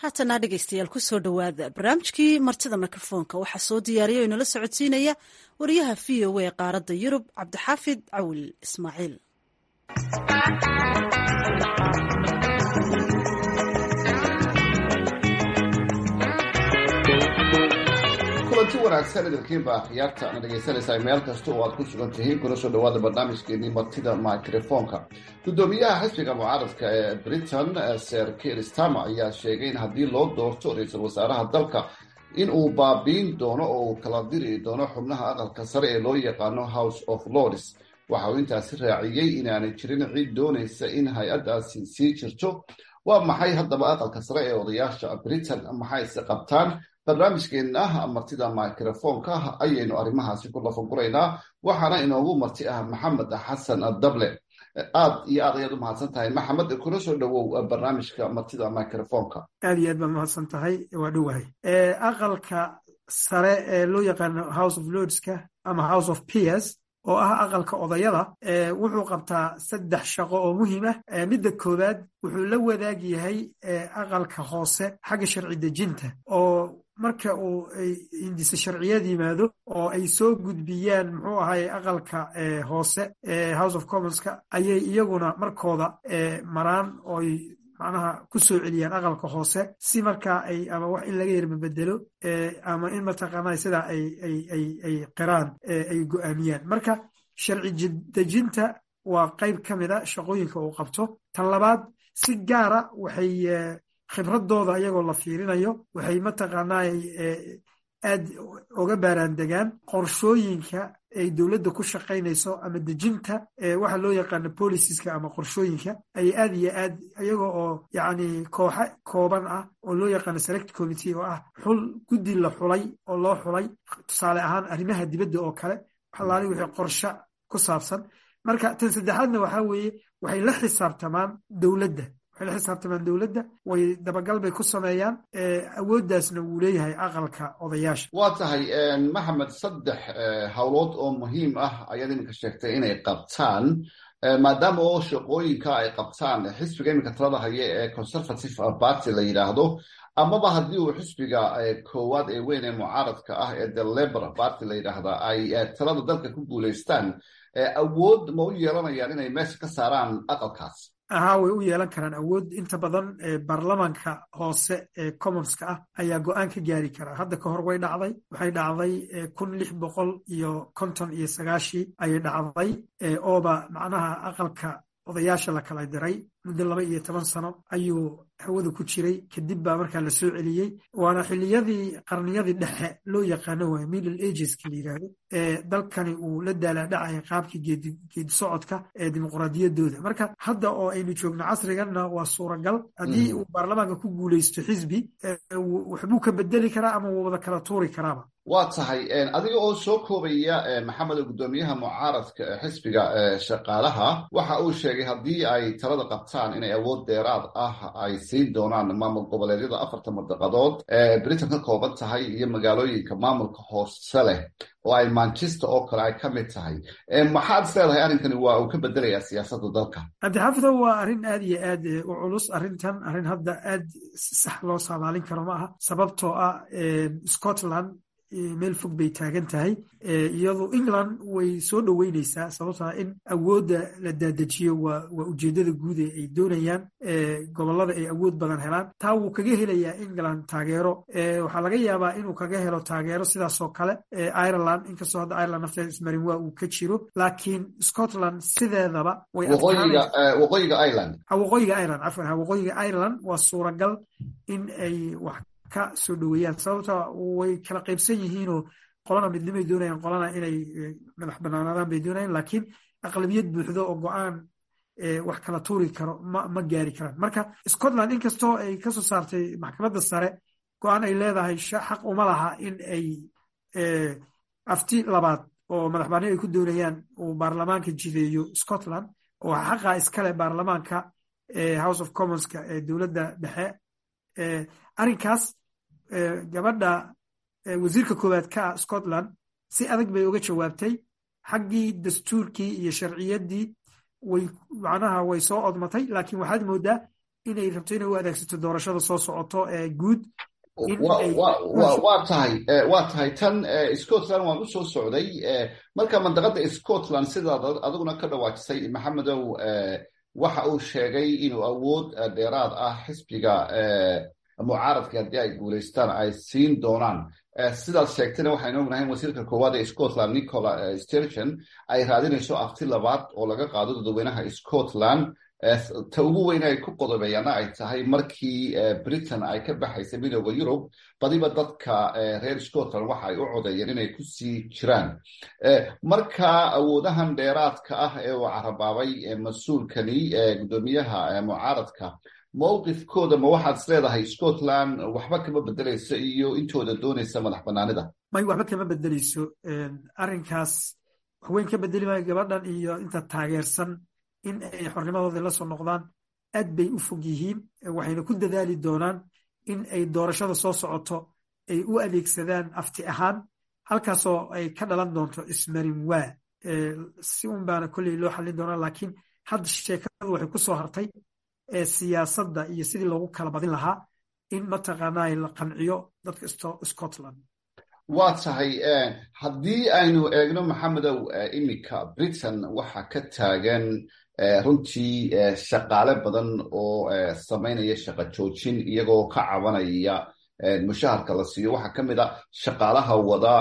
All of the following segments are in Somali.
haatana dhegeystayaal kusoo dhowaada barnaamijkii martida mikrofoonka waxaa soo diyaariya o inala socodsiinaya wariyaha v o a qaaradda yurub cabdixaafid cawil ismaaciil kulanti wanaagsan idinkiinba akhyaarta na dhegaysanaysaa meel kasta oo aad ku sugan tihiin kuna soo dhawaada barnaamijkeenii martida microfonka guddoomiyaha xisbiga mucaaradka ee britain ser kiir stama ayaa sheegay in haddii loo doorto ra-iisul wasaaraha dalka in uu baabiin doono oo uu kala diri doono xubnaha aqalka sare ee loo yaqaano house of lords waxa uu intaasi raaciyey inaanay jirin cid doonaysa in hay-addaasi sii jirto waa maxay haddaba aqalka sare ee odayaasha britain maxayse qabtaan barnaamijkeena martida microfonka ayaynu arrimahaasi ku lafaguraynaa waxaana inoogu marti ah maxamed xasan dable aad iyo aad ayaad u mahadsan tahay maxamed kuna soo dhowow barnaamijka martida microfonka aad iyo aad baad mahadsan tahay waa dhowahay aqalka sare ee loo yaqaano house of lordska ama house of peers oo ah aqalka odayada wuxuu qabtaa saddex shaqo oo muhiim ah midda koowaad wuxuu la wadaag yahay aqalka hoose xagga sharci dejinta oo marka uu hindise sharciyad yimaado oo ay soo gudbiyaan muxuu ahay aqalka hoose house of commonska ayay iyaguna markooda maraan ooy macnaha ku soo celiyaan aqalka hoose si markaa ay ama wax in laga yarmabedelo ama in mataqaanaa sidaa ay qiraan ay go'aamiyaan marka sharci dejinta waa qayb ka mid a shaqooyinka uu qabto tan labaad si gaara waxay khibradooda iyagoo la fiirinayo waxay mataqaanaa aad oga baaraan degaan qorshooyinka ay dowladda ku shaqaynayso ama dejinta waxa loo yaqaano boliciska ama qorshooyinka ay aad iyo aad iyaga oo yacni kooxa kooban ah oo loo yaqaano select committee oo ah xul guddi la xulay oo loo xulay tusaale ahaan arrimaha dibadda oo kale waxalaali wixii qorsho ku saabsan marka tan saddexaadna waxaa weeye waxay la xisaabtamaan dowladda waxay la xisaabtamaan dowladda way dabagal bay ku sameeyaan awooddaasna wuu leeyahay aqalka odayaasha waa tahay maxamed saddex howlood oo muhiim ah ayaad iminka sheegtay inay qabtaan maadaama oo shaqooyinka ay qabtaan xisbiga iminka talada haya ee conservative party la yidhaahdo amaba haddii uu xisbiga koowaad ee weyn ee mucaaradka ah ee the labor party la yidhaahda ay talada dalka ku guulaystaan awood ma u yeelanayaan inay meesha ka saaraan aqalkaas ahaa way u yeelan karaan awood inta badan baarlamaanka hoose ee commonska ah ayaa go-aan ka gaari karaa hadda ka hor way dhacday waxay dhacday kun lix boqol iyo konton iyo sagaashii ayay dhacday ooba macnaha aqalka odayaasha la kala diray muddo laba iyo toban sano ayuu hawada ku jiray kadib baa markaa la soo celiyey waana xiliyadii qarniyadii dhexe loo yaqaano waay middle ageska la yidhaahdo ee dalkani uu la daalaadhacaya qaabkii geedi socodka ee dimuqraadiyaddooda marka hadda oo aynu joogno casriganna waa suuragal haddii uu baarlamaanka ku guulaysto xisbi waxbuu ka bedeli karaa ama wuu wada kala tuuri karaaba waa tahay adiga oo soo koobaya maxamed guddoomiyaha mucaaradka xisbiga shaqaalaha waxa uu sheegay haddii ay talada qabtaan inay awood dheeraad ah ay siin doonaan maamul goboleedyada afarta madaqadood ee britain ka kooban tahay iyo magaalooyinka maamulka hoose leh oo ay manchester oo kale ay ka mid tahay maxaad is leedahay arrinkani waa uu ka bedelayaa siyaasadda dalka cabdixaafida waa arrin aad iyo aad u culus arrintan arrin hadda aad sax loo saadaalin karo ma aha sababtoo ah scotland meel fog bay taagan tahay iyadu england way soo dhoweyneysaa sababtaa in awoodda la daadajiyo waa ujeeddada guud ee ay doonayaan gobollada ay awood badan helaan taa wuu kaga helayaa england taageero waxaa laga yaabaa inuu kaga helo taageero sidaasoo kale ireland inkastoo hadda ireland nafteeda ismarin waa uu ka jiro laakiin scotland sideedaba waqooyiga ireland waqooyiga ireland cafwan waqooyiga ireland waa suuragal in ay wax ka soo dhoweeyaan sababta way kala qaybsan yihiinoo qolana midnimay doonayaan qolana inay madax banaanaadaan bay doonayaan laakiin aqlabiyad buuxdo oo go-aan wax kala tuuri karo ma ma gaari karaan marka scotland inkastoo ay kasoo saartay maxkamadda sare go-aan ay leedahay xaq uma laha in ay afti labaad oo madax banni ay ku doonayaan uu baarlamaanka jideeyo scotland oo xaqa iskale baarlamaanka house of commonska ee dowladda dhexe arrinkaas gabadha wasiirka koowaad ka ah scotland si adag bay uga jawaabtay xaggii dastuurkii iyo sharciyaddii way macnaha way soo odmatay laakiin waxaad moodaa inay rabto inay u adeegsato doorashada soo socoto ee guud waa tahay waa tahay tan scotland waan u soo socday marka mandaqada scotland sidaad adiguna ka dhawaajisay maxamedow waxa uu sheegay inuu awood dheeraad ah xisbiga mucaaradka haddii ay guulaystaan ay siin doonaan sidaad sheegtayna waxaynu ognahay wasiirka koowaad ee scotland nicola sturgeon ay raadinayso afti labaad oo laga qaado dadweynaha scotland ta ugu weyn ay ku qodobeeyaana ay tahay markii britain ay ka baxaysay midooda yurub badiba dadka reer scotland waxa ay u codeeyeen inay ku sii jiraan marka awoodahan dheeraadka ah ee uu carabaabay mas-uulkani guddoomiyaha mucaaradka mowqifkooda ma waxaad is leedahay scotland waxba kama bedelayso iyo intooda doonaysa madax banaanida may waxba kama bedeleyso arrinkaas waxweyn ka bedeli maayo gabadhan iyo inta taageersan in ay xornimadoodii la soo noqdaan aad bay u fog yihiin waxayna ku dadaali doonaan in ay doorashada soo socoto ay u adeegsadaan afti ahaan halkaasoo ay ka dhalan doonto ismarin waa si un baana kolley loo xallin doonaa laakiin hadda sheekadu waxay ku soo hartay siyaasadda iyo sidii loogu kala badin lahaa in mataqaanaa la qanciyo dadka scotland waa tahay haddii aynu eegno maxamedow iminka britain waxa ka taagan runtii shaqaale badan oo samaynaya shaqo joojin iyagoo ka cabanaya mushaharka la siiyo waxaa ka mid a shaqaalaha wada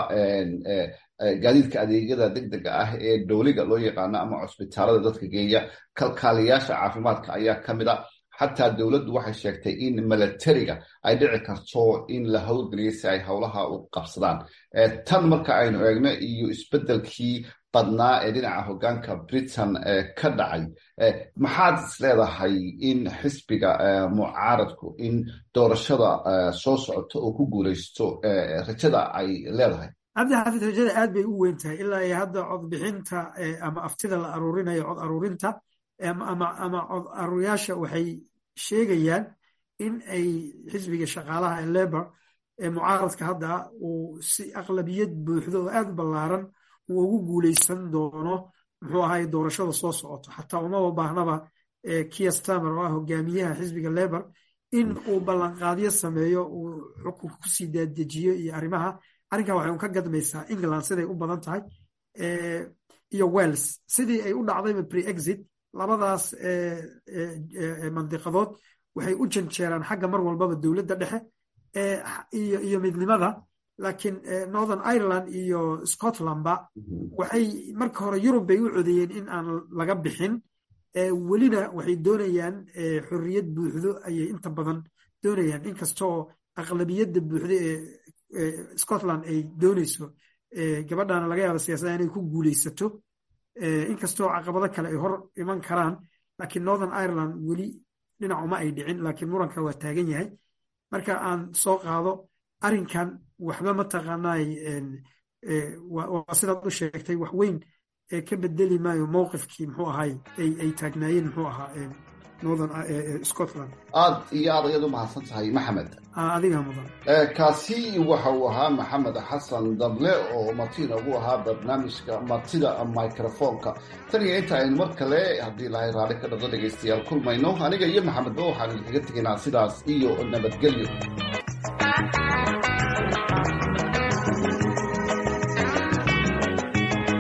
gaadiidka adeegyada degdega ah ee dowliga loo yaqaano ama cusbitaalada dadka geeya kalkaaliyaasha caafimaadka ayaa ka mid a xataa dowladdu waxay sheegtay in milatariga ay dhici karto in la howlgeliyo si ay howlaha u qabsadaan tan marka aynu eegno iyo isbeddelkii badnaa ee dhinaca hoggaanka britain ka dhacay maxaad is leedahay in xisbiga mucaaradku in doorashada soo socoto oo ku guulaysto rajada ay leedahay cabdi xaafid rajada aad bay u weyn tahay ilaa iyo hadda codbixinta ama aftida la aruurinayo cod aruurinta ama cod aruuryaasha waxay sheegayaan in ay xisbiga shaqaalaha ee lebor ee mucaaradka hadda uu si aqlabiyad buuxdo oo aad u ballaaran uu ugu guulaysan doono muxuu ahay doorashada soo socoto xataa umaba baahnaba kia stamer oo ah hogaamiyaha xisbiga lebor in uu ballanqaadyo sameeyo uu xukunka kusii daadejiyo iyo arrimaha arrinkan waxay un ka gadmaysaa england siday u badan tahay iyo welles sidii ay u dhacdayba pre-exit labadaas mandiqadood waxay u janjeeraan xagga mar walbaba dowladda dhexe iyo midnimada laakiin northern ireland iyo scotlandba waxay marka hore yurub bay u codeeyeen in aan laga bixin welina waxay doonayaan xorriyad buuxdo ayay inta badan doonayaan inkastoo aqlabiyadda buuxdo ee scotland ay doonayso gabadhana laga yaaba siyaasadda inay ku guulaysato inkastoo caqabado kale ay hor iman karaan laakiin northern ireland weli dhinacuma ay dhicin laakiin muranka waa taagan yahay marka aan soo qaado arrinkan waxba mataqaanaay waa sidaad u sheegtay wax weyn ka bedeli maayo mowqifkii muxuu ahay ay taagnaayeen muxuu ahaa northern scotland aad iyo aad ayaad u mahadsan tahay maxamed adiga mudan kaasi waxa uu ahaa maxamed xasan dable oo martina ugu ahaa barnaamijka martida microfonka tan iyo inta aynu mar kale haddii lahay raalli ka dhaqdo dhegaystayaal kulmayno aniga iyo maxamedba waxaan idinkaga tegaynaa sidaas iyo nabadgelyo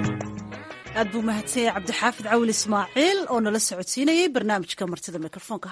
aad buu mahadsanyay cabdixaafid cawil ismaaciil oo nala socodsiinayay barnaamijka martida mikrofoonka